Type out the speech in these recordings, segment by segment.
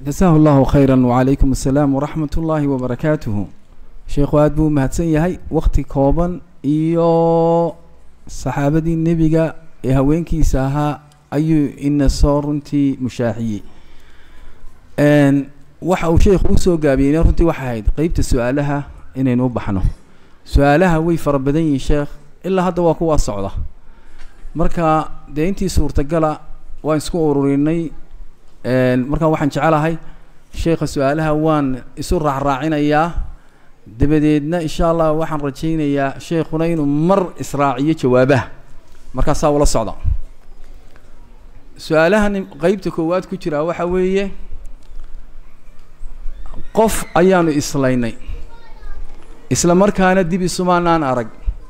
jasaahu allahu khayra wacalaykum assalaam waraxmat ullaahi wabarakaatuhu sheekhu aada buu mahadsan yahay wakti kooban iyo saxaabadii nebiga ee haweenkiisa ahaa ayuu ina soo runtii mushaaxiyey waxa uu sheekhu usoo gaabiyeyna runtii waxay ahayd qeybta su-aalaha inaynu u baxno su-aalaha way fara badan yihiin sheekh ilaa hadda waa kuwaa socda marka dee intii suurtagala waan isku ururinay markaa waxaan jecelahay sheekha su-aalaha waan isu raacraacinayaa dabadeedna insha allah waxaan rajaynayaa sheekhuna inuu mar israaciyo jawaabaha markaasaa ula socda su-aalahan qeybta koowaad ku jiraa waxa weeye qof ayaanu islaynay isla markaana dib isumaanaan arag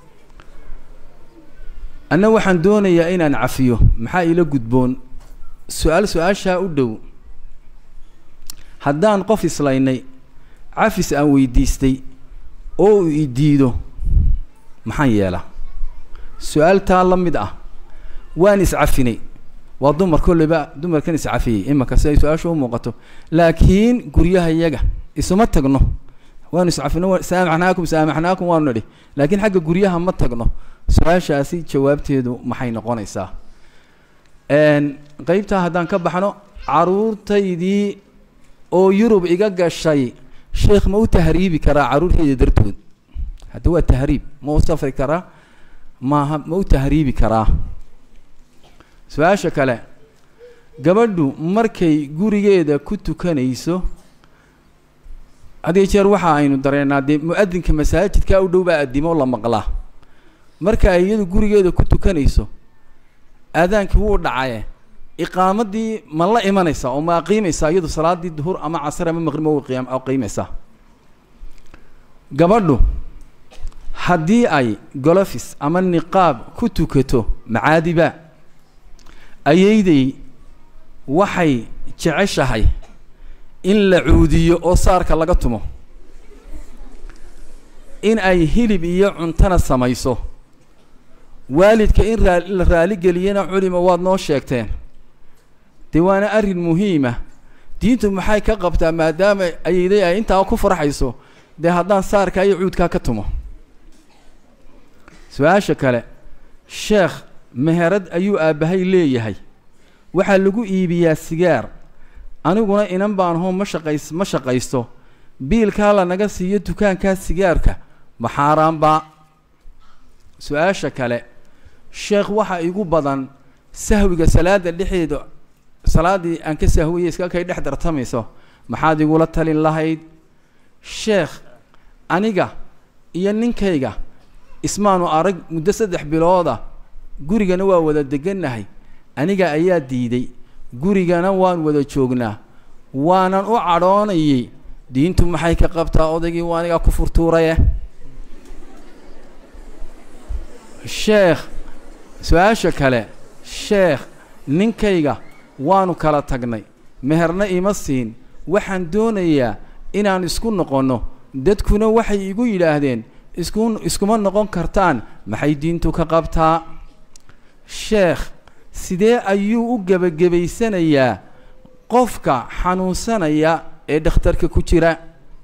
anna waxaan doonayaa inaan cafiyo maxaa ila gudboon su-aal su-aashaa u dhow haddaan qof islaynay cafis aan weydiistay oo uu i diido maxaan yeelaa su-aaltaa la mid ah waan iscafinay waa dumar kolleyba dumarkan iscafiyey imanka si ay su-aasha u muuqato laakiin guryaha iyaga isuma tagno waanu iscafino saamaxnaakum saamaxnaakum waanu nidhi laakiin xagga guryaha ma tagno su-aashaasi jawaabteedu maxay noqonaysaa qeybtaa haddaan ka baxno caruurtaydii oo yurub iga gashay sheekh ma u tahriibi karaa carruurtayda dartood hadda waa tahriib ma u safri karaa maaha ma u tahriibi karaa su-aasha kale gabadhu markay gurigeeda ku tukanayso hadiyo jeer waxa aynu dareennaa dee mu-adinka masaajidkaa u dhow baa addimo la maqlaa marka ay iyadu gurigeeda ku tukanayso aadaankii wuu dhacaye iqaamadii ma la imanaysaa oo ma qiimaysaa iyadu salaadii duhur ama casar ama maqrib ma qiyam qiimaysaa gabadhu haddii ay golofis ama niqaab ku tukato macaadiba ayayday waxay jeceshahay in la cuudiyo oo saarka laga tumo in ay hilib iyo cuntana samayso waalidka in raa la raaligeliyana culima waad noo sheegteen dee waana arrin muhiima diintu maxay ka qabtaa maadaama ayayday ay intaa ku farxayso dee haddaan saarka iyo cuudkaa ka tumo su-aasha kale sheekh meherad ayuu aabbahay leeyahay waxaa lagu iibiyaa sigaar aniguna inan baan hoo ma shaqays ma shaqaysto biilkaa lanaga siiyo dukaankaa sigaarka ma xaaraanbaa su-aasha kale sheekh waxaa igu badan sahwiga salaada dhexeeda salaaddii aan ka sahwiyay iska kay dhex dartamayso maxaad igula talin lahayd sheekh aniga iyo ninkayga ismaanu arag muddo saddex bilooda gurigana waa wada degannahay aniga ayaa diiday gurigana waan wada joognaa waanan u cadhoonayay diintu maxay ka qabtaa odaygii waa anigaa ku furtuuraye sheekh su-aasha kale sheekh ninkayga waanu kala tagnay meherna ima siin waxaan doonayaa inaan isku noqonno dadkuna waxay igu yidhaahdeen isku iskuma noqon kartaan maxay diintu ka qabtaa sheekh sidee ayuu u gebagabaysanayaa qofka xanuunsanaya ee dhakhtarka ku jira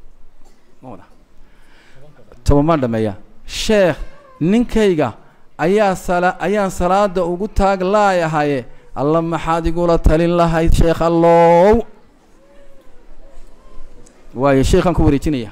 tobanbaan dhameeya sheekh ninkayga ayaa sala ayaan salaada ugu taag laayahaye alla maxaad igula talin lahayd sheekh allow waayo sheekhaan ku wareejinaya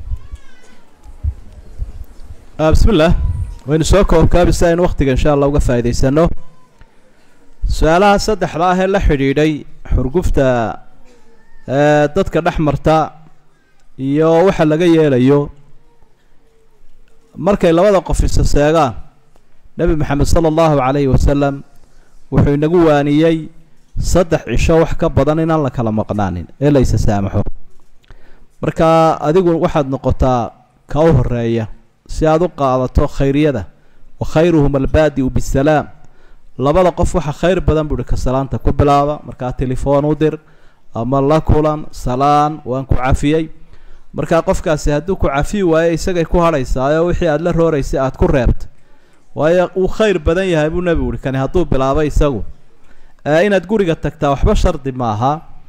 bismi illah waynu soo koobkaabi si aynu waktiga insha allah uga faa'idaysano su-aalaha saddexda ah ee la xidhiidhay xurgufta dadka dhex marta iyo waxa laga yeelayo markay labada qof isa seegaan nebi maxamed sala allahu calayhi wasalam wuxuu inagu waaniyey saddex cisho wax ka badan inaan la kala maqnaanin ee la isa saamaxo marka adigu waxaad noqotaa ka u horeeya si aada u qaadato khayriyada wa khayruhum albaadi-u bisalaam labada qof waxa khayr badan buuhi ka salaanta ku bilaaba markaa telefoon u dir ama la kulan salaan waan ku cafiyey markaa qofkaasi hadduu ku cafiyi waayo isagay ku hadhaysaayo wixii aada la rooraysay aada ku reebtay waayo uu khayr badan yahay buu nebigu uhi kani hadduu bilaabay isagu inaad guriga tagtaa waxba shardi maaha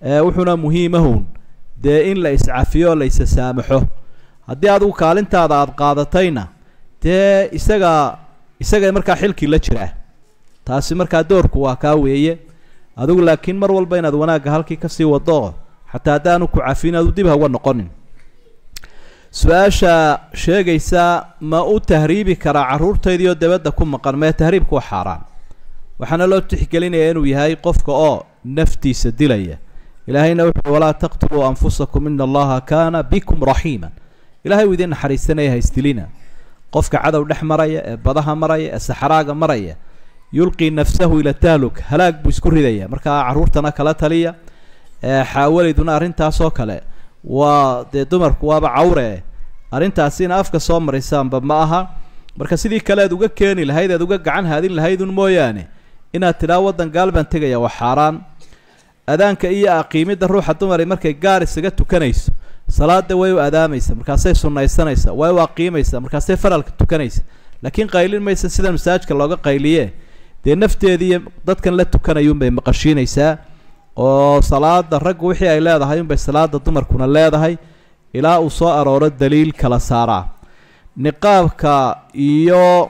wuxuuna muhiimahun dee in la iscafiyo o la isa saamaxo haddii adigu kaalintaada aada qaadatayna dee isaga isaga markaa xilkii la jiraa taasi markaa doorku waa kaa weeye adigu laakiin mar walba inaad wanaagga halkii kasii wado xataa haddaanu ku cafin adu dib hauga noqonin su-aasha sheegaysa ma u tahriibi karaa carruurtaydiioo dabadda ku maqan mee tahriibku waa xaaraan waxaana loo tixgelinayaa inuu yahay qofka oo naftiisa dilaya ilaahayna wuxuu walaa taqtuluu anfusakum ina allaha kaana bikum raxiima ilahay uu idin naxariisanaya haysdilina qofka cadow dhex maraya ee badaha maraya ee saxraaga maraya yulqii nafsahu ila tahluk halaag buu isku ridaya markaa carruurtana kala taliya xaawalayduna arrintaasoo kale waa dee dumarku waaba cawre arrintaasina afka soo marisaanba ma aha marka sidii kale aad uga keeni lahayd aad uga gacan haadin lahaydun mooyaane inaad tidhaa waddan gaal baan tegaya waa xaaraan adaanka iyo aqiimidda ruuxa dumari markay gaar isaga tukanayso salaada way u adaamaysa markaasay sunnaysanaysa way u aqiimaysa markaasay faralka tukanaysa laakiin qaylin maysa sida masaajka looga qayliye dee nafteediiyo dadkan la tukanayuunbay maqashiinaysaa oo salaada raggu wixii ay leedahay unbay salaada dumarkuna leedahay ilaa uu soo arooro daliil kala saaraa niqaabka iyo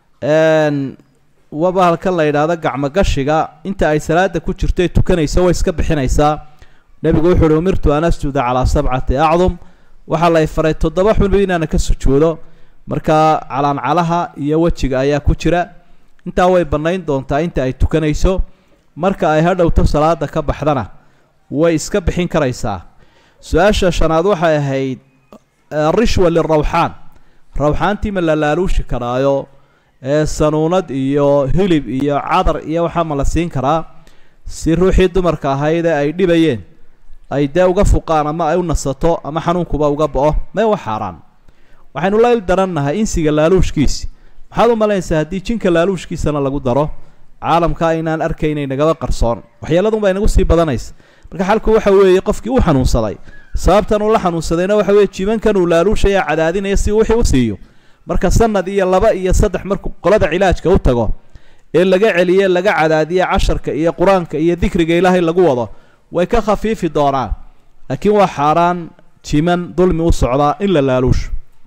waba halkan la yidhaahdo gacmogashiga inta ay salaada ku jirto ay tukanayso way iska bixinaysaa nebigu wuxu uhi umirtu an asjuda calaa sabcati acdum waxaa lay faray toddoba xunba inaana ka sujuudo markaa calaancalaha iyo wejiga ayaa ku jira intaa way bannayn doontaa inta ay tukanayso marka ay hadhowto salaada ka baxdana way iska bixin karaysaa su-aasha shanaad waxay ahayd rishwa lirawxaan rawxaantii ma la laaluushi karaayo ee sanuunad iyo hilib iyo cadar iyo waxaa ma la siin karaa si ruuxii dumarka ahayd ee ay dhibayeen ay dee uga fuqaan ama ay u nasato ama xanuunkuba uga bo-o mee wa xaaraan waxaynu la il darannahay insiga laaluushkiisi maxaad u malaynaysaa haddii jinka laaluushkiisana lagu daro caalamka aynaan arkaynay nagaba qarsoon waxyeeladun baa inagu sii badanaysa marka xalku waxa weeye qofkii uu xanuunsaday sababtan uu la xanuunsadayna waxa weeye jibankan uu laaluushaya cadaadinaya si wixii u siiyo marka sanad iyo laba iyo saddex markuu qolada cilaajka u tago ee laga celiye laga cadaadiye casharka iyo qur-aanka iyo dikriga ilaahay lagu wado way ka khafiifi doonaan laakiin waa xaaraan jiman dulmi u socdaa in la laaluusho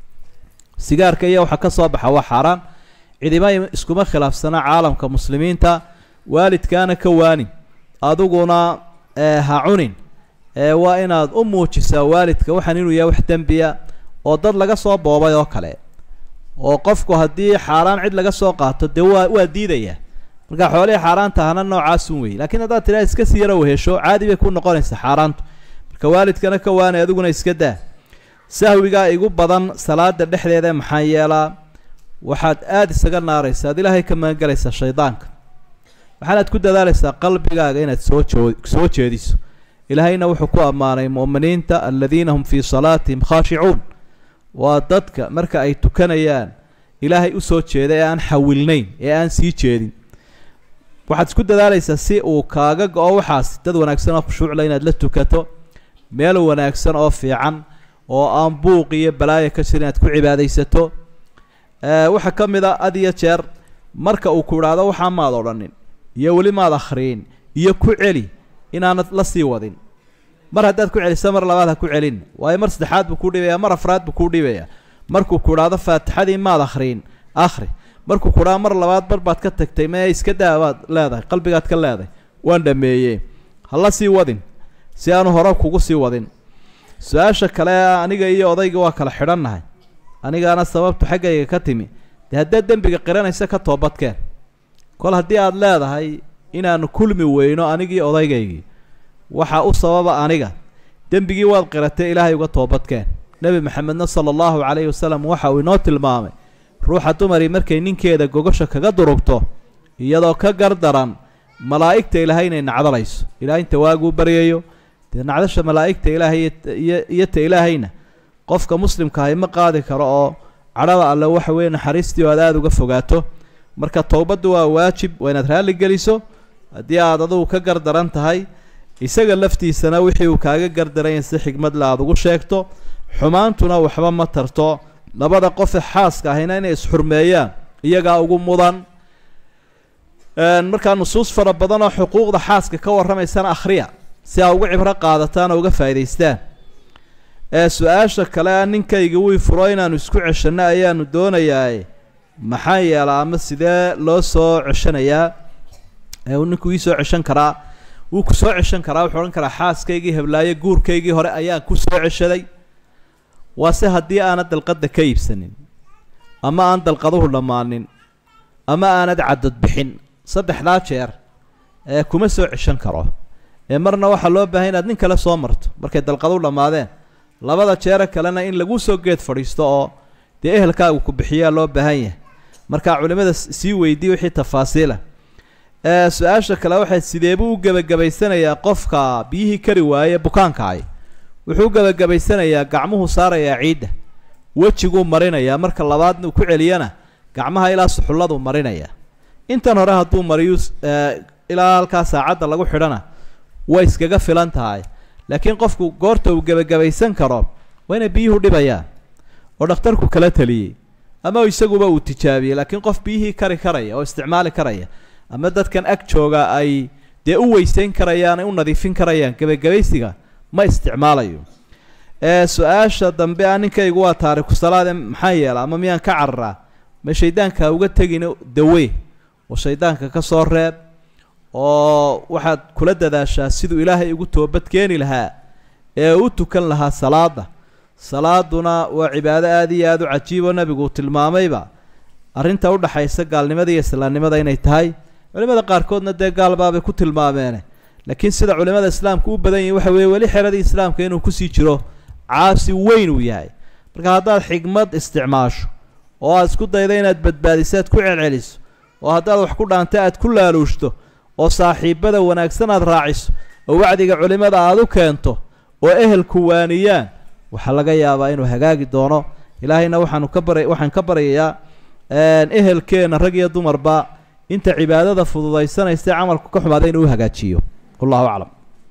sigaarka iyo waxa ka soo baxa waa xaaraan cidima iskuma khilaafsana caalamka muslimiinta waalidkaana ka waanin adiguna ha cunin waa inaad u muujisaa waalidka waxaan inuu yahay wax dembiya oo dad laga soo boobay oo kale oo qofku haddii xaaraan cid laga soo qaato dee waa waa diidaya marka xoolihii xaaraanta ahna noocaasun wey lakiin haddaad tidhaha iska sii yaro wehesho caadi bay ku noqonaysaa xaaraantu marka waalidkana ka waanay adiguna iska daa sahwigaa igu badan salaada dhexdeeda maxaa yeelaa waxaad aada isaga naaraysa ad ilaahay ka magangelaysaa shaydaanka waxaanaad ku dadaalaysaa qalbigaaga inaad soo joo soo jeediso ilaahayna wuxuu ku ammaanay mu'miniinta aladiina hum fii salaatihim khaashicuun waa dadka marka ay tukanayaan ilaahay usoo jeeda ee aan xawilnayn ee aan sii jeedin waxaad isku dadaalaysaa si uu kaaga go-o waxaas dad wanaagsan oo khushuucla inaad la tukato meel wanaagsan oo fiican oo aan buuq iyo balaaya ka jir inaad ku cibaadaysato waxaa ka mid a had iyo jeer marka uu ku idhaahdo waxaa maad odhanin iyo weli maad akhriin iyo ku celi inaanad la sii wadin mar haddaad ku celiso mar labaad ha ku celin waayo mar saddexaad buu kuu dhibaya mar afraad buu kuu dhibaya markuu ku idhaahdo faatixadii maad akhriin akhri markuu ku idhaado mar labaad mar baad ka tagtay mee iska daa baad leedahay qalbigaad ka leedahay waan dhameeyey ha la sii wadin si aanu hore kugu sii wadin su-aasha kale aniga iyo odayga waa kala xidhannahay anigaana sababtu xaggayga ka timi dee haddaad dembiga qiranaysa ka toobadkeen kol haddii aada leedahay inaanu kulmi weyno anigii odaygaygii waxaa u sababa aniga dembigii waad qiratay ilaahay uga toobadkeen nebi maxamedna sala allahu calayhi wasalam waxa uu inoo tilmaamay ruuxa dumarii markay ninkeeda gogosha kaga durugto iyadoo ka gardaran malaa'igta ilaahay inay nacdalayso ilahay inta waaguu baryayo dee nacdasha malaa'igta ilaahay iyo iyo ta ilaahayna qofka muslimkaahi ma qaadi karo oo cadhada alle waxa weeye naxariistii oo aad aada uga fogaato marka towbaddu waa waajib waa inaad raalli geliso haddii aad adugu ka gardaran tahay isaga laftiisana wixii uu kaaga gardaranya si xigmad le aada ugu sheegto xumaantuna waxba ma tarto labada qofe xaaska ahayna inay isxurmeeyaan iyagaa ugu mudan markaa nusuus fara badan oo xuquuqda xaaska ka warramaysana akhriya si aa uga cibro qaadataan oo uga faa'idaystaan ee su-aasha kale a ninkayga wii furo inaanu isku ceshanno ayaanu doonayaa maxaa yeelaa ama sidee loo soo ceshanayaa ee uu ninku ii soo ceshan karaa wuu ku soo ceshan karaa wuxuu odhan karaa xaaskaygii heblaayo guurkaygii hore ayaan ku soo ceshaday waase haddii aanad dalqadda ka iibsanin ama aan dalqaduhu dhammaanin ama aanad cadad bixin saddexdaa jeer ee kuma soo ceshan karo ee marna waxaa loo baahay inaad nin kale soo marto markay dalqaduhu dhammaadeen labada jeere kalena in lagu soo geed fadhiisto oo dee ehelkaagu ku bixiyaa loo baahan yahay markaa culimmada sii weydiiy wixii tafaasiila ee su-aasha kale waxay sideebuu u gebagabaysanayaa qofka biyihii kari waaye bukaankaay wuxuu u gebagabaysanayaa gacmuhu saarayaa ciidda wejiguu marinayaa marka labaadna uu ku celiyana gacmaha ilaa suxulladu marinaya intan hore hadduu mariyu ilaa halkaa saacadda lagu xidhana way iskaga filan tahay laakiin qofku goorta uu gebagabaysan karo waa inay biyuhu dhibayaan oo dhakhtarku kala taliyey ama isaguba uu tijaabiyey laakiin qof biyihii kari karaya oo isticmaali karaya ama dadkan ag jooga ay dee u weysayn karayaan ay u nadiifin karayaan gebagabaysiga ma isticmaalayo ee su-aasha dambe a ninkaygu waa taariku salaade maxaa yeela ama miyaan ka cararaa ma shaydaanka uga tegin dawe oo shaydaanka ka soo reeb oo waxaad kula dadaashaa siduu ilaahay ugu toobad keeni lahaa ee u tukan lahaa salaada salaaduna waa cibaado aada iyo aada u cajiib oo nabigu uu tilmaamayba arrinta udhaxaysa gaalnimada iyo islaamnimada inay tahay culimada qaarkoodna dee gaalbaabay ku tilmaameene laakiin sida culimada islaamka u badan yihin waxa weeye weli xeradii islaamka inuu kusii jiro caasi weyn uu yahay marka haddaad xigmad isticmaasho oo aad isku dayda inaad badbaadiso aad ku celceliso oo haddaad wax ku dhaanta aad ku laaluushto oo saaxiibada wanaagsan aad raaciso oo wacdiga culimada aad u keento oo ehelku waaniyaan waxaa laga yaabaa inuu hagaagi doono ilaahayna waxaanu ka bara waxaan ka baryayaa ehelkeenna rag iyo dumarba inta cibaadada fududaysanaysa camalku ka xumaada inuu u hagaajiyo wallahu aclam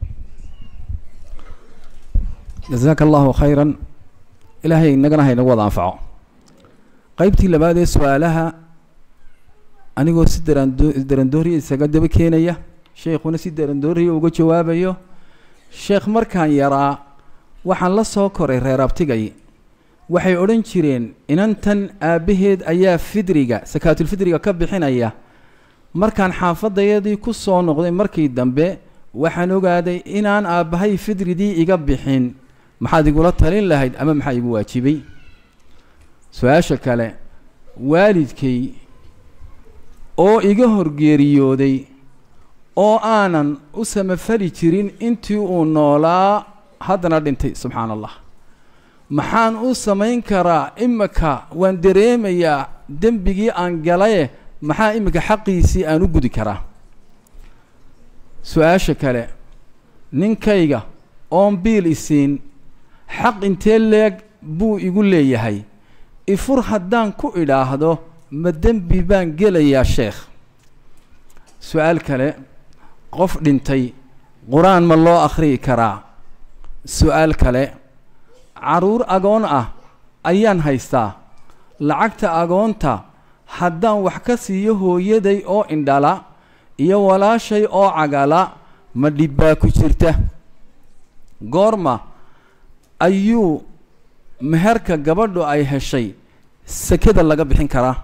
jasaaka allahu khayran ilaahay inagana haynagu wada anfaco qaybtii labaad ee su-aalaha anigoo si darando darandooriya isaga daba keenaya sheekhuna si darandooriya uga jawaabayo sheekh markaan yaraa waxaan la soo koray reer abtigay waxay odhan jireen inantan aabbaheed ayaa fidriga sakaatulfidriga ka bixinaya markaan xaafadayadii ku soo noqday markii dambe waxaan ogaaday inaan aabbahay fidridii iga bixin maxaad igula talin lahayd ama maxaa igu waajibay su-aasha kale waalidkay oo iga horgeeriyooday oo aanan u samafali jirin intii uu noolaa haddana dhintay subxaan allah maxaan u samayn karaa imika waan dareemayaa dembigii aan galaye maxaa imika xaqiisii aan u gudi karaa su-aasha kale ninkayga oon biil isiin xaq intee leeg buu igu leeyahay ifur haddaan ku idhaahdo ma dembi baan gelayaa sheekh su-aal kale qof dhintay qur-aan ma loo akhriyi karaa su-aal kale carruur agoon ah ayaan haystaa lacagta agoonta haddaan wax ka siiyo hooyaday oo indhala iyo walaashay oo cagala ma dhibbaa ku jirta goorma ayuu meherka gabadhu ay heshay sekada laga bixin karaa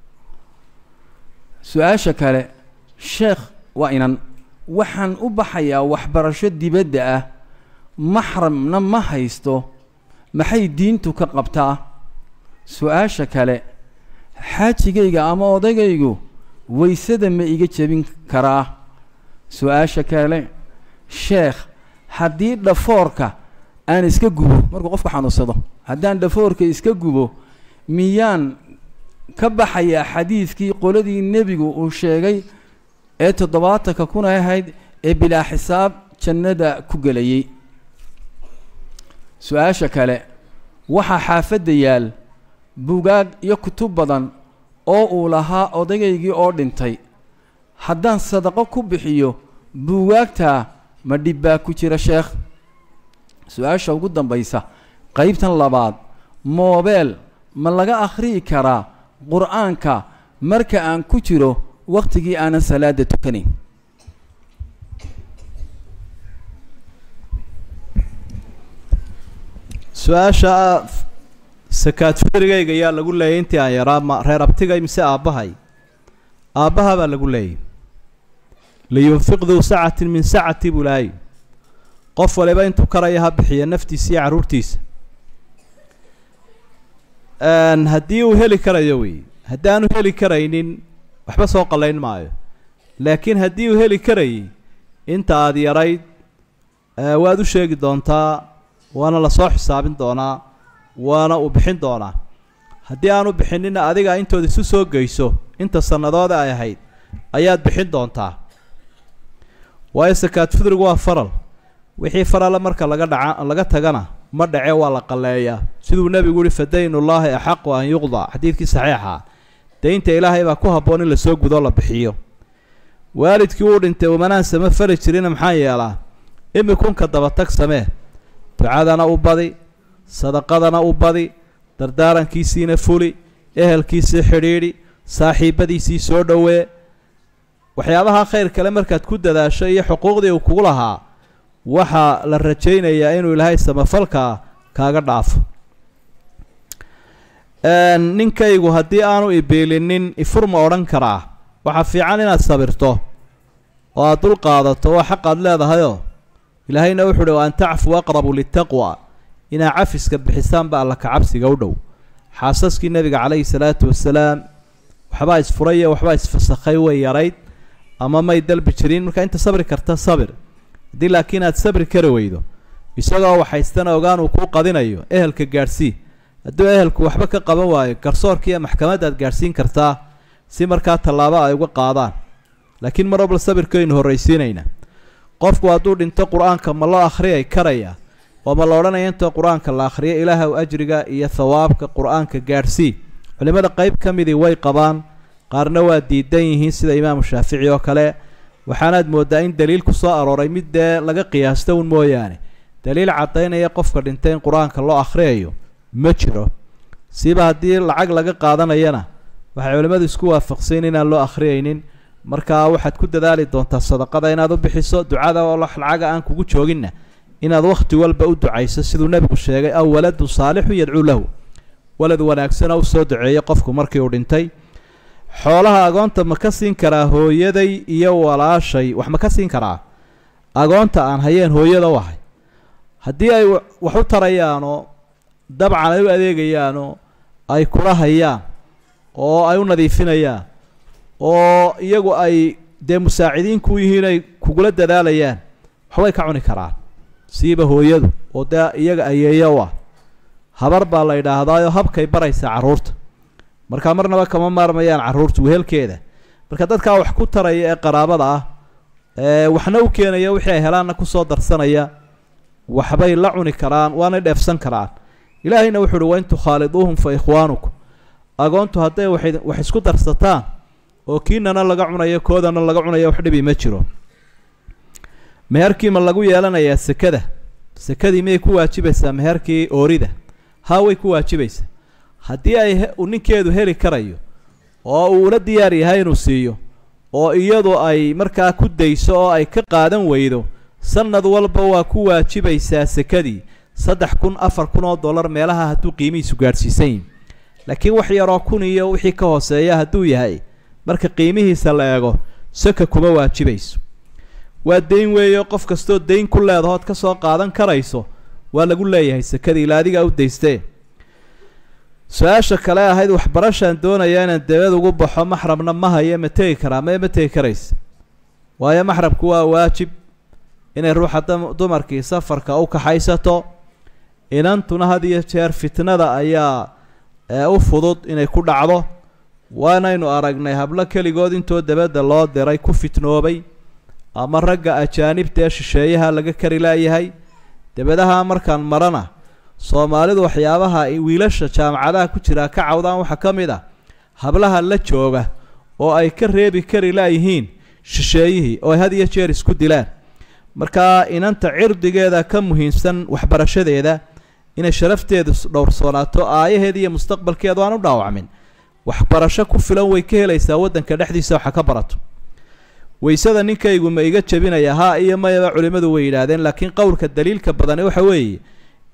su-aasha kale sheekh waa inan waxaan u baxayaa waxbarasho dibadda ah maxramna ma haysto maxay diintu ka qabtaa su-aasha kale xaajigayga ama odagaygu waysada ma iga jebin karaa su-aasha kale sheekh haddii dhafoorka aan iska gubo markuu qofku xanuunsado haddaan dhafoorka iska gubo miyaan ka baxayaa xadiidkii qoladii nebigu uu sheegay ee toddobaatanka kuna ahayd ee bilaa xisaab jannada ku gelayay su-aasha kale waxaa xaafadda yaal bugaag iyo kutub badan oo uu lahaa odayaygii oo dhintay haddaan sadaqo ku bixiyo buugaagtaa ma dhibbaa ku jira sheekh su-aasha ugu dambaysa qaybtan labaad moobeel ma laga akhriyi karaa qur-aanka marka aan ku jiro wakhtigii aanan salaada tukanayn su-aasha sakaad fitrigayga yaa lagu leeyay intii aan yaraa ma reer abtigay mise aabbahay aabbaha baa lagu leeyay liyunfiq duu sacatin min sacati buu lahay qof waliba intuu karaya ha bixiya naftiisa iyo carruurtiisa haddii uu heli karayo wey haddaanu heli karaynin waxba soo qallayn maayo laakiin haddii uu heli karayay inta aada yarayd waad u sheegi doontaa waana lasoo xisaabin doonaa waana uu bixin doonaa haddii aanu bixinina adiga intood isu soo geyso inta sannadood ay ahayd ayaad bixin doontaa waayo sakaad fidrigu waa faral wixii farala marka laga dhaca laga tagana ma dhace waa la qalleeyaa siduu nebigu yihi fadaynullaahi axaqu an yuqda xadiidkii saxiixa daynta ilaahay baa ku habboon in lasoo gudoo la bixiyo waalidkii uu dhintay umanaan sama fali jirina maxaa yeelaa imikunka dabatag samee ducadana u badi sadaqadana u badi dardaarankiisiina fuli ehelkiisii xidhiidhi saaxiibadiisii soo dhowee waxyaabaha khayr kale markaad ku dadaasho iyo xuquuqdii uu kugu lahaa waxaa la rajaynayaa inuu ilaahay samafalkaa kaaga dhaafo ninkaygu haddii aanu ibiilinin ifur ma odhan karaa waxaa fiican inaad sabirto oo aada dul qaadato waa xaq aad leedahayoo ilaahayna wuxu uhi wa an tacfuu aqrabu litaqwa inaa cafiska bixisaan ba alla kacabsiga u dhow xaasaskii nebiga calayhi salaatu wasalaam waxbaa isfuray waxbaa isfasakhay way yarayd ama may dalbi jirin marka inta sabri karta sabir haddii laakiin aad sabri kari weydo isagoo waxaystana ogaan uu kuu qadinayo ehelka gaadhsii hadduu ehelku waxba ka qaban waayo garsoorka iyo maxkamaddaad gaadhsiin kartaa si markaa tallaabo ay uga qaadaan laakiin mar walba sabirkaynu horraysiinayna qofku hadduu dhinto qur-aanka ma loo akhriyay karaya oo ma la odhanaya intoo qur-aanka la akhriyo ilaahw ajriga iyo thawaabka qur-aanka gaadhsii culimmada qeyb ka midii way qabaan qaarna waa diidan yihiin sida imaamu shaafici oo kale waxaanaad mooddaa in daliil ku soo arooray mid dee laga qiyaasto un mooyaane daliil caddaynaya qofka dhintay in qur-aanka loo akhriyayo ma jiro siba haddii lacag laga qaadanayana waxay culimmadu isku waafaqsayn inaan loo akhriyaynin markaa waxaad ku dadaali doontaa sadaqada inaad u bixiso ducada oo lacaga aan kugu jooginna inaad wakhti walba u ducayso siduu nebigu sheegay aw waladun saalixun yadcuu lahu walad wanaagsana u soo duceeyey qofku markii uu dhintay xoolaha agoonta ma ka siin karaa hooyaday iyo walaashay wax ma ka siin karaa agoonta aan hayeen hooyada u ahay haddii ay wax u tarayaanoo dabcan ay u adeegayaanoo ay kula hayaan oo ay u nadiifinayaan oo iyagu ay dee musaacidiinku u yihiin ay kugula dadaalayaan waxbay ka cuni karaan siiba hooyadu oo dee iyaga ayeeya u ah habar baa la yidhaahdaayoo habkay baraysaa carruurta markaa marnaba kama maarmayaan carruurta wehelkeeda marka dadkaa wax ku taraya ee qaraabada ah ee waxna u keenaya wixii ay helaanna kusoo darsanaya waxbay la cuni karaan waanay dheefsan karaan ilaahayna wuxu uhi wain tukhaaliduuhum fa ikhwaanukum agoontu hadday waxay wax isku darsataan oo kiinana laga cunayo koodana laga cunayo wax dhibi ma jiro meherkii ma lagu yeelanayaa sekada sekadii miyay ku waajibaysaa meherkii oorida haa way ku waajibaysaa haddii ay uu ninkeedu heli karayo oo uu ula diyaar yahay inuu siiyo oo iyadu ay markaa ku dayso oo ay ka qaadan weydo sanad walba waa ku waajibaysaa sekadii saddex kun afar kun oo dollar meelaha hadduu qiimihiisu gaadhsiisan yihin laakiin wax yaroo kun iyo wixii ka hooseeya hadduu yahay marka qiimihiisa la eego saka kuma waajibayso waa dayn weeyo qof kastoo dayn ku leedahood ka soo qaadan karayso waa lagu leeyahay sekadii ila adigaa u daystee su-aasha kale ahayd waxbarashaan doonaya inaan dabad ugu baxo maxramna ma haye ma tegi karaa mae ma tegi karaysa waayo maxramku waa waajib inay ruuxa dumarkii safarka u kaxaysato inantuna had iyo jeer fitnada ayaa u fudud inay ku dhacdo waanaynu aragnay hablo keligood intoo dabadda loo diray ku fitnoobay ama ragga ajaanibta ee shisheeyaha laga kari laayahay dabadaha markaan marana soomaalidu waxyaabaha wiilasha jaamacadaha ku jiraa ka cawdaan waxaa ka mid ah hablaha la jooga oo ay ka reebi kari laayihiin shisheeyihii oo ay had iyo jeer isku dilaan markaa inanta cirdigeeda ka muhiimsan waxbarashadeeda inay sharafteedu dhowrsoonaato aayaheeda iyo mustaqbalkeedu aan u dhaawacmin waxbarasho ku filan way ka helaysaa waddanka dhexdiisa waxa ka barato waysada ninkaygu ma iga jebinaya haa iyo mayaba culimmadu way yidhaahdeen laakiin qowlka daliilka badani waxa weeye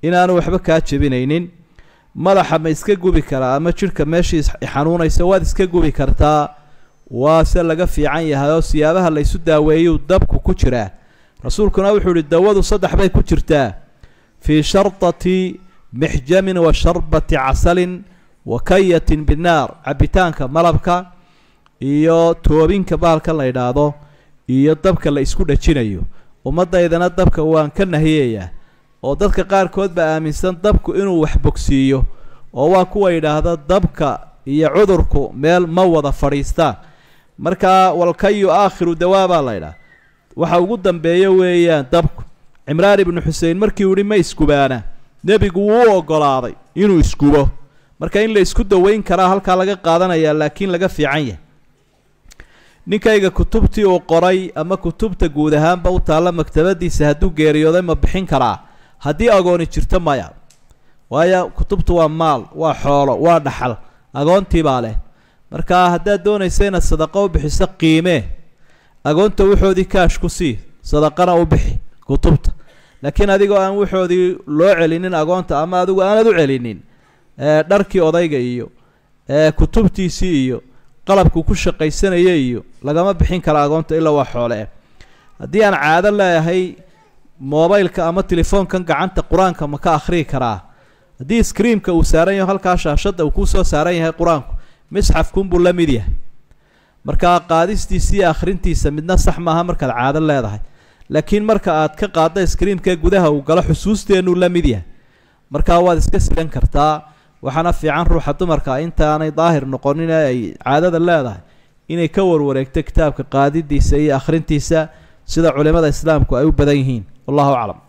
inaanu waxba kaa jebinaynin madaxa ma iska gubi karaa ama jidhka meeshii xanuunaysa waad iska gubi kartaa waa se laga fiican yahay oo siyaabaha la ysu daaweeyuu dabku ku jiraa rasuulkuna wuxuu ihi dawadu saddex bay ku jirtaa fii shartati mixjamin wa sharbati casalin wa kayatin binnaar cabitaanka malabka iyo toobinka bahalka la yidhaahdo iyo dabka la isku dhajinayo ummaddaydana dabka waan ka nahiyayaa oo dadka qaarkood baa aaminsan dabku inuu wax bogsiiyo oo waa kuwa yidhaahda dabka iyo cudurku meel ma wada fadhiistaan markaa walkayu aakhiru dawaa baa la ydhaha waxa ugu dambeeya weeyaan dabku cimraan ibnu xusein markii uu yihi ma iskubaana nebigu wuu u ogolaaday inuu iskubo marka in la isku daweyn karaa halkaa laga qaadanayaa laakiin laga fiican yahay ninkayga kutubtii uu qoray ama kutubta guud ahaanba u taalla maktabadiisa hadduu geeriyooday ma bixin karaa haddii agooni jirto maya waayo kutubtu waa maal waa xoolo waa dhaxal agoontii baa leh marka haddaad doonaysa inaad sadaqo u bixiso qiimee agoonta waxoodii kaash ku sii sadaqana u bixi kutubta laakiin adigoo aan waxoodii loo celinin agoonta ama adigu aanad u celinin dharkii odayga iyo kutubtiisii iyo qalabku ku shaqaysanaya iyo lagama bixin kara agoonta ilaa waa xoole haddii aan caado leeyahay mobileka ama telefoonkan gacanta qur-aanka ma ka akhriyi karaa haddii screamka uu saaran yaho halkaa shaashadda uu kusoo saaran yahay qur-aanku misxafkunbuu la mid yahay markaa qaadistiisa iyo akhrintiisa midna sax maaha markaad caado leedahay laakiin marka aad ka qaadda screamka gudaha uu galo xusuusteenuu la mid yahay markaa waad iska sidan kartaa waxaana fiican ruuxa dumarka intaanay daahir noqonin ee ay caadada leedahay inay ka warwareegto kitaabka qaadidiisa iyo akhrintiisa sida culimada islaamku ay u badan yihiin wallahu aclam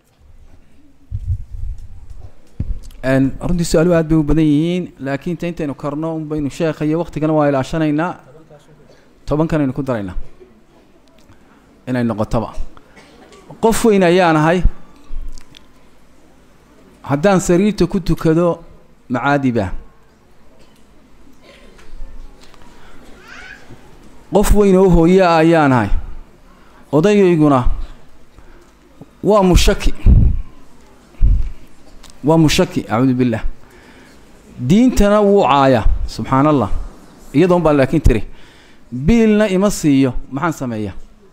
runtii su-aaluhu aad bay u badan yihiin laakiin ta intaynu karno un baynu sheekha iyo waktigana waa ilaashanaynaa tobankanaynu ku daraynaa inay noqotoba qof weyn ayaan ahay haddaan sariirta ku tukado macaadiba qof weyn oo hooye ah ayaan ahay odayayguna waa mushaki waa mushaki acuudu billah diintana wuu caaya subxaan allah iyadoon baa laakiin tiri biilna ima siiyo maxaan sameeya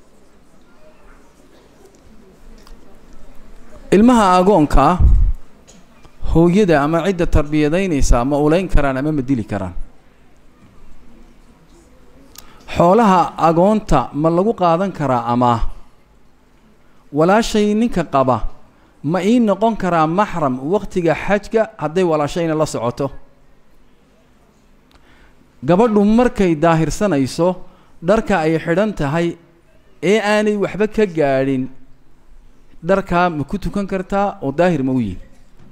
ilmaha agoonkaa hooyada ama cidda tarbiyadaynaysaa ma ulayn karaan ama ma dili karaan xoolaha agoonta ma lagu qaadan karaa amaah walaashay ninka qaba ma ii noqon karaa maxram waktiga xajka hadday walaashayna la socoto gabadhu markay daahirsanayso dharka ay xidhan tahay ee aanay waxba ka gaadhin dharkaa ma ku tukan kartaa oo daahir ma u yihin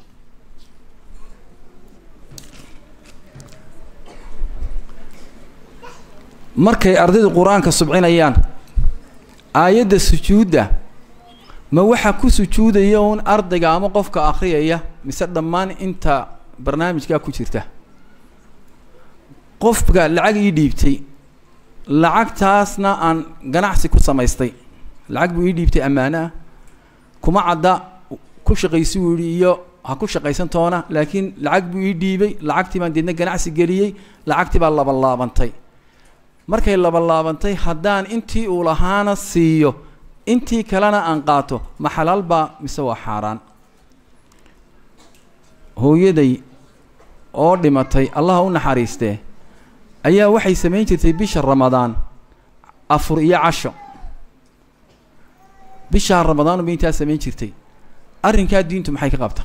markay ardaydu qur-aanka subcinayaan aayadda sujuudda ma waxaa ku sujuudaya uun ardayga ama qofka akhriyaya mise dhammaan inta barnaamijkaa ku jirta qofka lacag ii dhiibtay lacagtaasna aan ganacsi ku samaystay lacag buu ii dhiibtay ammaano ah kuma cadda ku shaqaysi buu yidhi iyo ha ku shaqaysan toona laakiin lacag buu ii dhiibay lacagtii baan deedna ganacsi geliyey lacagtii baa labalaabantay markay labalaabantay haddaan intii uu lahaana siiyo intii kalena aan qaato ma xalaal baa mise waa xaaraan hooyaday oo dhimatay allaha u naxariistee ayaa waxay samayn jirtay bisha ramadaan afur iyo casho bishaa ramadaan bay intaa samayn jirtay arrinkaa diintu maxay ka qabta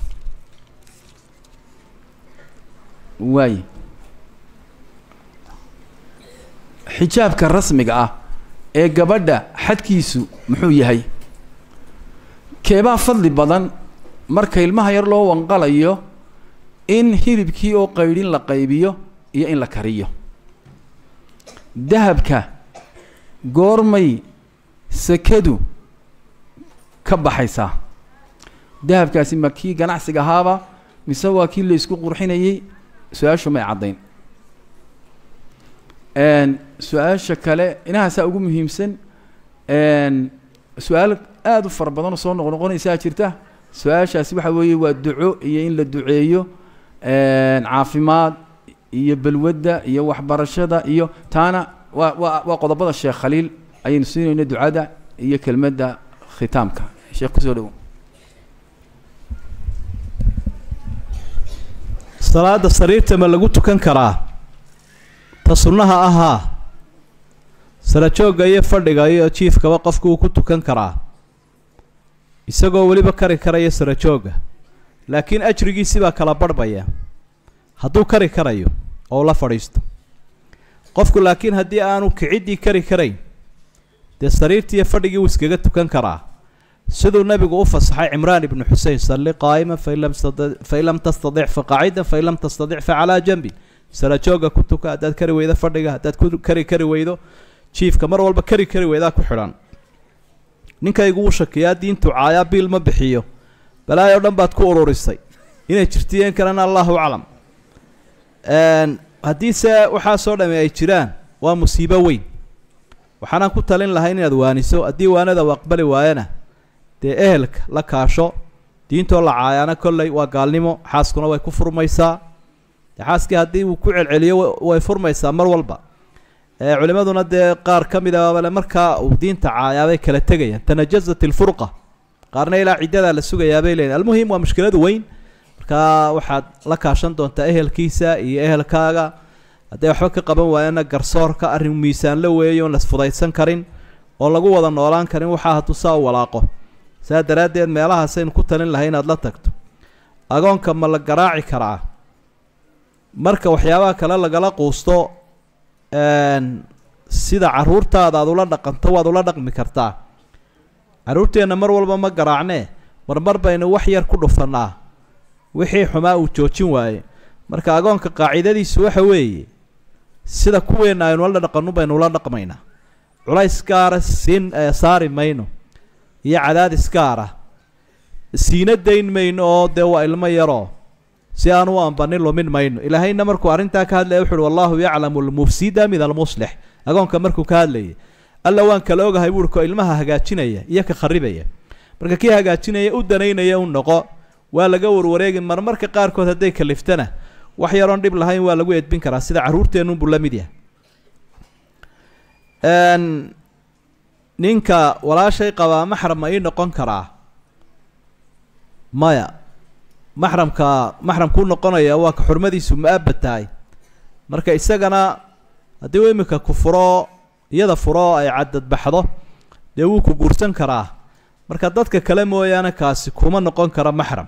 waaye xijaabka rasmiga ah ee gabadha xadkiisu muxuu yahay keebaa fadli badan marka ilmaha yar loo wanqalayo in hilibkii oo qaydhin la qaybiyo iyo in la kariyo dahabka goormay sekadu ka baxaysaa dahabkaasi ma kii ganacsiga ahaaba mise waa kii la isku qurxinayey su-aashu may caddayn su-aasha kale inahaasaa ugu muhiimsan su-aal aada u fara badanoo soo noqnoqonaysaa jirta su-aashaasi waxa weeye waa duco iyo in la duceeyo caafimaad iyo balwadda iyo waxbarashada iyo taana waa waa waa qodobada sheekh khaliil ayaynu siinayno ducada iyo kelmadda khitaamka sheekh kusoo dhowo salaada sariirta ma lagu tukan karaa ta sunnaha ahaa sarajoogga iyo fadhiga iyo jiifkaba qofku uu ku tukan karaa isagoo weliba kari karaya sarajoogga laakiin ajrigiisi baa kala barhbaya hadduu kari karayo oo la fadhiisto qofku laakiin haddii aanu kiciddii kari karayn dee sariirtii iyo fadhigii wuu iskaga tukan karaa siduu nabigu u fasaxay cimraan ibnu xusein salli qaa'iman fain lam stadi fain lam tastadic fa qaacidan fain lam tastadic fa calaa janbin sarajoogga ku tuka haddaad kari weydo fadhiga haddaad ku kari kari weydo jiifka mar walba kari kari weydaa ku xidhan ninkaygu wuu shakiyaa diintu caayaa biil ma bixiyo balaayo dhan baad ku ururisay inay jirtiyeen kalena allahu aclam haddiise waxaasoo dhami ay jiraan waa musiibo weyn waxaanaan ku talin lahay inaad waaniso haddii waanada u aqbali waayana dee ehelka la kaasho diintoo la caayaana kolley waa gaalnimo xaaskuna way ku furmaysaa dee xaaskii haddii uu ku celceliyo way furmaysaa mar walba culimaduna dee qaar ka mid abale markaa uu diinta caayaabay kala tegayaan tanajazat ilfurqa qaarna ilaa ciddadaa la sugayaabay leeyiin almuhim waa mushkiladu weyn markaa waxaad la kaashan doontaa ehelkiisa iyo ehelkaaga hadday waxba ka qaban waayana garsoorka arrin miisaan la weeyo on lasfudaysan karin oo lagu wada noolaan karin waxaa hadduu saa u walaaqo saa daraaddeed meelahaasaynu ku talin lahay inaad la tagto agoonka ma la garaaci karaa marka waxyaabaha kale lagala quusto sida carruurtaada aad ula dhaqanto waad ula dhaqmi kartaa carruurteenna mar walba ma garaacnee marmar baynu wax yar ku dhufannaa wixii xumaa uu joojin waaye marka agoonka qaacidadiisu waxa weeye sida kuweenna aynu la dhaqannu baynu ula dhaqmaynaa culays gaara siin saari mayno iyo cadaadis gaara siina dayn mayno oo dee waa ilmo yaroo si aan u ambanin lumin mayno ilaahayna markuu arrintaa ka hadlaya wuxu uhi wallahu yaclamu almufsida min almuslix agoonka markuu ka hadlayay alla waan kala ogahay buuhi ko ilmaha hagaajinaya iyo ka kharibaya marka kii hagaajinaya u danaynaya u noqo waa laga warwareegi marmarka qaarkood hadday kaliftana wax yaroon dhib lahayn waa lagu edbin karaa sida carruurteenunbuu la mid yahay ninka walaashay qabaa maxram ma ii noqon karaa maya maxramka maxramkuu noqonaya waa ka xurmadiisu mu-abad tahay marka isagana haddii uu iminka ku furo iyada furo ay cadadbaxdo dee wuu ku guursan karaa marka dadka kale mooyaane kaasi kuma noqon kara maxram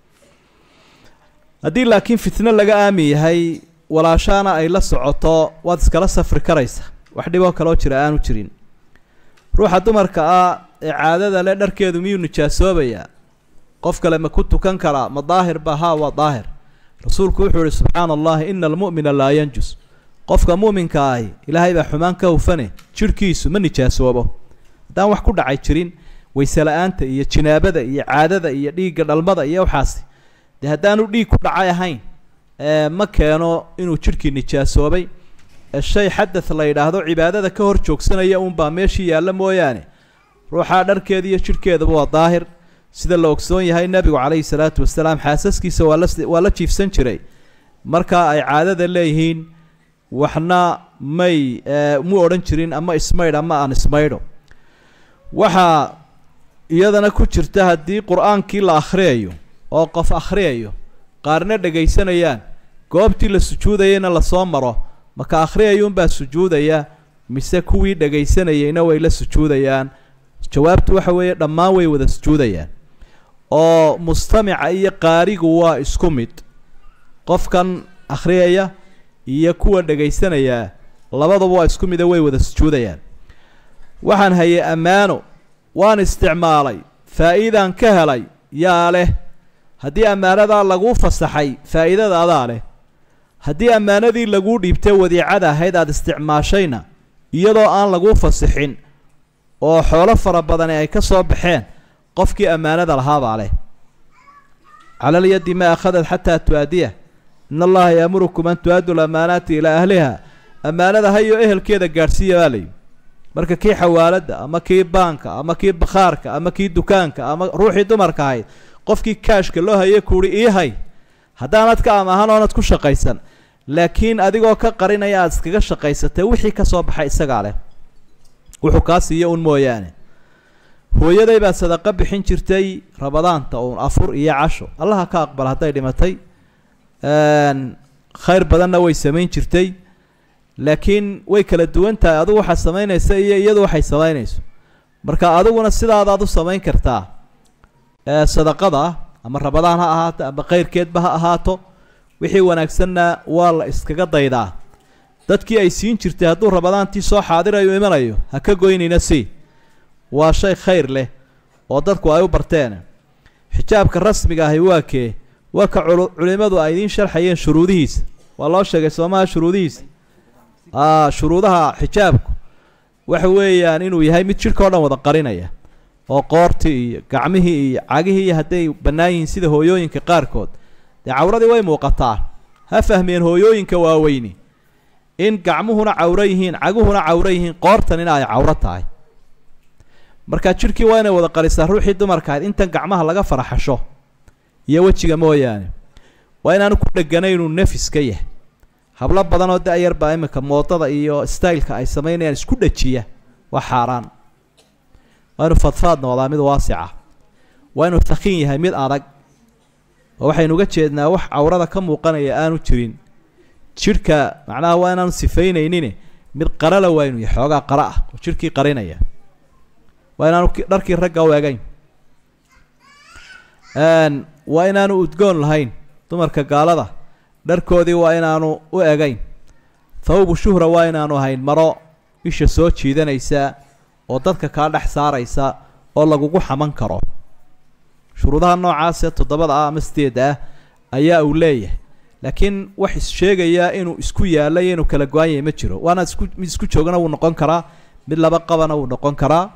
haddii laakiin fitno laga aamin yahay walaashaana ay la socoto waad iskala safri karaysa wax dhiboo kaloo jira aanu jirin ruuxa dumarka ah ee caadada le dharkeedu miyuu nijaasoobayaa qof kale ma ku tukan karaa ma daahir ba haa waa daahir rasuulku wuxuu yihi subxaana allahi ina almu'mina laa yanjus qofka mu'minka ahi ilaahay baa xumaan ka hufane jidhkiisu ma nijaasoobo haddaan wax ku dhacay jirin wayse la-aanta iyo jinaabada iyo caadada iyo dhiigga dhalmada iyo waxaasi dee haddaanu dhiig ku dhacay ahayn ma keeno inuu jidhkii nijaasoobay shay xadath la yidhaahdo cibaadada ka hor joogsanaya uunbaa meeshii yaalla mooyaane ruuxaa dharkeeda iyo jidhkeedaba waa daahir sida la ogsoon yahay nebigu calayhi salaatu wasalaam xaasaskiisa waa la waa la jiifsan jiray markaa ay caadada leeyihiin waxna may mu odhan jirin ama ismaydh ama aan ismaydho waxaa iyadana ku jirta haddii qur-aankii la akhriyayo oo qof akhriyayo qaarna dhegaysanayaan goobtii la sujuudayayna lasoo maro maka akhriyayuunbaa sujuudaya mise kuwii dhegaysanayayna way la sujuudayaan jawaabtu waxa weeye dhammaan way wada sujuudayaan oo mustamica iyo qaarigu waa isku mid qofkan akhriyaya iyo kuwa dhagaysanayaa labaduba waa isku mida way wada sujuudayaan waxaan hayay ammaano waan isticmaalay faa'iidaan ka helay yaa leh haddii ammaanadaa laguu fasaxay faa'iidada adaa leh haddii ammaanadii laguu dhiibtay wadiicada ahayd aada isticmaashayna iyadoo aan laguu fasixin oo xoolo fara badani ay ka soo baxeen qofkii ammaanada lahaabaa leh cala alyaddi ma akhadat xataa tu-aadiya in allaha yaamurukum an tu-addu lamaanaati ilaa ahliha ammaanada hayo ehelkeeda gaadhsiiya baa layihi marka kii xawaaladda ama kii baanka ama kii bakhaarka ama kii dukaanka ama ruuxii dumarka ahayd qofkii kaashka loo haye kuuhi ii hay haddaanad ka amaahan oonad ku shaqaysan laakiin adigoo ka qarinaya aada iskaga shaqaysatay wixii ka soo baxay isagaa leh wuxuu kaa siiyo un mooyaane hooyaday baa sadaqo bixin jirtay rabadaanta uun afur iyo casho allaha ka aqbal hadday dhimatay khayr badanna way samayn jirtay laakiin way kala duwan tahay adigu waxaad samaynaysa iyo iyadu waxay samaynayso marka adiguna sidaadaad u samayn kartaa sadaqada ama rabadaan ha ahaato ama khayrkeedba ha ahaato wixii wanaagsanna waa la iskaga daydaa dadkii ay siin jirtay hadduu rabadaantii soo xaadirayo imanayo ha ka goynayna si waa shay khayr leh oo dadku ay u barteen xijaabka rasmiga ahi waa kee waa ka culimadu ay idiin sharxayeen shuruudihiisa waa loo sheegay soomaha shuruudihiisa a shuruudaha xijaabku waxa weeyaan inuu yahay mid jidhka o dhan wada qarinaya oo qoortii iyo gacmihii iyo cagihii iyo hadday bannaan yihiin sida hooyooyinka qaarkood dee cawradii way muuqataa ha fahmeen hooyooyinka waaweyni in gacmuhuna cawro yihiin caguhuna cawro yihiin qoortanina ay cawro tahay marka jidhkii waa inay wada qarisaa ruuxii dumarka ahayd intan gacmaha laga faraxasho iyo wejiga mooyaane waa inaanu ku dheganayn inuu nefis ka yahay hablo badan oo da-yar baa iminka moodada iyo styleka ay samaynayaan isku dhajiya waa xaaraan waa inuu fadfaad noqdaa mid waasica waa inuu thakiin yahay mid adag oo waxaynu uga jeednaa wax cawrada ka muuqanaya aanu jirin jidhka macnaha waa inaanu sifaynaynin mid qarala waa inuu yahay xoogaa qara ah oo jidhkii qarinaya waa inaanu dharkii ragga u egayn waa inaanu udgoon lahayn dumarka gaalada dharkoodii waa inaanu u egayn thawbu shuhra waa inaanu ahayn maro isha soo jiidanaysa oo dadka kaa dhex saaraysa oo lagugu xaman karo shuruudaha noocaasee toddobada ah ama sideedda ah ayaa uu leeyahay laakiin wax issheegayaa inuu isku yaallay inuu kala go-an yahay ma jiro waana isku mid isku joogana wuu noqon karaa mid laba qabana wuu noqon karaa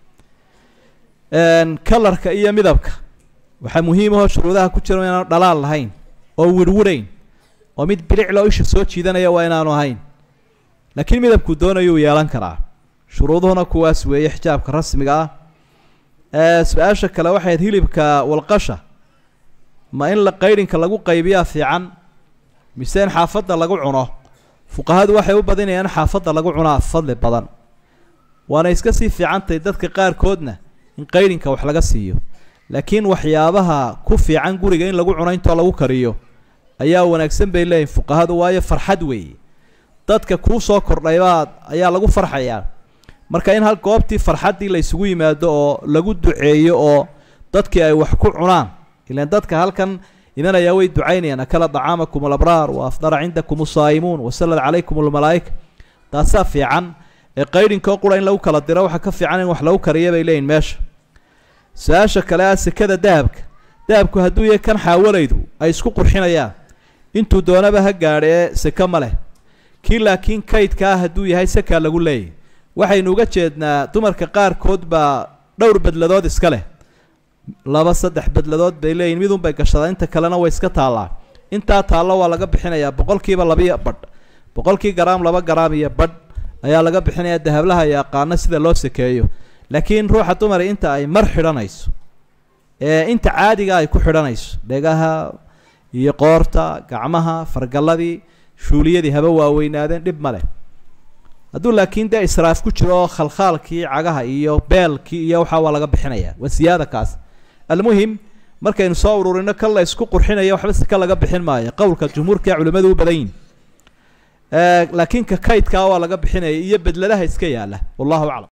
kalarka iyo midabka waxaa muhiim ahoo shuruudaha ku jira inaanu dhalaal lahayn oo wirwirayn oo mid bilicloo isha soo jiidanaya waa inaanu ahayn laakiin midabkuu doonayuu yeelan karaa shuruuduhuna kuwaas weeye xijaabka rasmiga ah su-aasha kale waxayd hilibka walqasha ma in la qaydhinka lagu qaybiyaa fiican mise in xaafadda lagu cuno fuqahadu waxay u badinayaan in xaafadda lagu cunaa fadli badan waana iska sii fiicantahay dadka qaarkoodna in qaydhinka wax laga siiyo laakiin waxyaabaha ku fiican guriga in lagu cuno intoo lagu kariyo ayaa wanaagsan bay leeyihin fuqahadu waayo farxad weeye dadka kuu soo kordhaybaad ayaa lagu farxayaa marka in hal goobtii farxaddii la isugu yimaado oo lagu duceeyo oo dadkii ay wax ku cunaan ilaan dadka halkan imanayaa way ducaynayaan akala dacaamakum alabraar wa afdara cindakum usaa'imuun wasalad calaykum almalaa'ika taasaa fiican ee qaydhinkoo qura in lagu kala diro waxaa ka fiican in wax lagu kariya bay leeyihin meesha su-aasha kale ah sekada dahabka dahabku hadduu yahay kan xaawalaydu ay isku qurxinayaan intuu doonaba ha gaadha ee seke ma leh kii laakiin kaydka ah hadduu yahay sekaa lagu leeyahy waxaynu uga jeednaa dumarka qaarkood baa dhowr bedladood iska leh laba saddex bedladood bay leeyihin midunbay gashadaa inta kalena way iska taallaa intaa taallo waa laga bixinayaa boqolkiiba labiyo badh boqolkii garaam laba garaam iyo badh ayaa laga bixinayaa dahablaha yaqaano sida loo sakeeyo laakiin ruuxa dumari inta ay mar xidhanayso ee inta caadiga ay ku xidhanayso dhegaha iyo qoorta gacmaha fargalladii shuuliyadii haba waaweynaadeen dhib ma leh hadduu laakiin dee israaf ku jiro oo khalkhaalkii cagaha iyo beelkii iyo waxaa waa laga bixinayaa waa siyaada kaas almuhim markaynu soo ururino kan la isku qurxinaya waxba si ka laga bixin maayo qowlka jumhuurka culimmadu u badan yihin laakiin ka kaydkaa waa laga bixinaya iyo bedladaha iska yaalla wallahu aclam